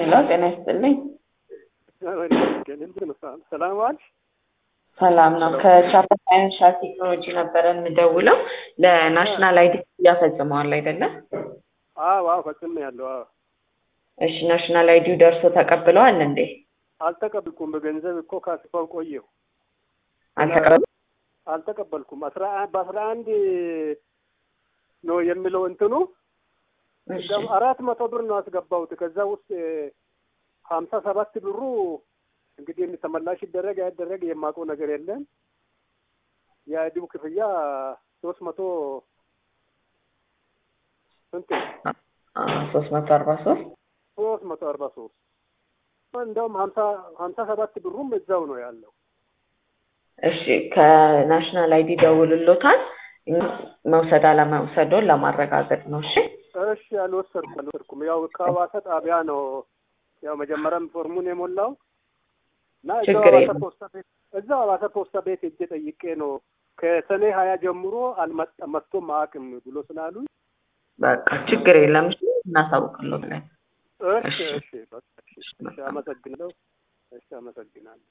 ሄሎ ጤና ይስጥልኝ። ሰላም ዋልሽ? ሰላም ነው። ከቻፓ ፋይናንሻል ቴክኖሎጂ ነበረ የምደውለው። ለናሽናል አይዲ ክፍያ ፈጽመዋል አይደለም? አዎ አዎ ፈጽሜ ያለው አዎ። እሺ ናሽናል አይዲው ደርሶ ተቀብለዋል እንዴ? አልተቀበልኩም። በገንዘብ እኮ ካስፋው ቆየሁ አልተቀበሉ አልተቀበልኩም። አስራ በአስራ አንድ ነው የሚለው እንትኑ እሺ አራት መቶ ብር ነው ያስገባሁት። ከዛ ውስጥ ሀምሳ ሰባት ብሩ እንግዲህ ተመላሽ ይደረግ አይደረግ የማውቀው ነገር የለም። የአይዲው ክፍያ ሶስት መቶ ስንት ነው? ሶስት መቶ አርባ ሶስት ሶስት መቶ አርባ ሶስት እንደውም ሀምሳ ሀምሳ ሰባት ብሩም እዛው ነው ያለው። እሺ ከናሽናል አይዲ ደውልሎታል። እኛ መውሰድ አለመውሰዶን ለማረጋገጥ ነው። እሺ እሺ አልወሰድኩም አልወሰድኩም። ያው ከሀዋሳ ጣቢያ ነው ያው መጀመሪያም ፎርሙን የሞላው እና እዛው ችግር ሀዋሳ የለም። ፖስታ ቤት እዛው ሀዋሳ ፖስታ ቤት ሄጄ ጠይቄ ነው ከሰኔ ሀያ ጀምሮ አልመጣም መጥቶም አያውቅም ብሎ ስላሉኝ በቃ ችግር የለም። እሺ እናሳውቅሎታለን። እሺ እሺ። እሺ በቃ እሺ እሺ አመሰግናለሁ። እሺ አመሰግናለሁ።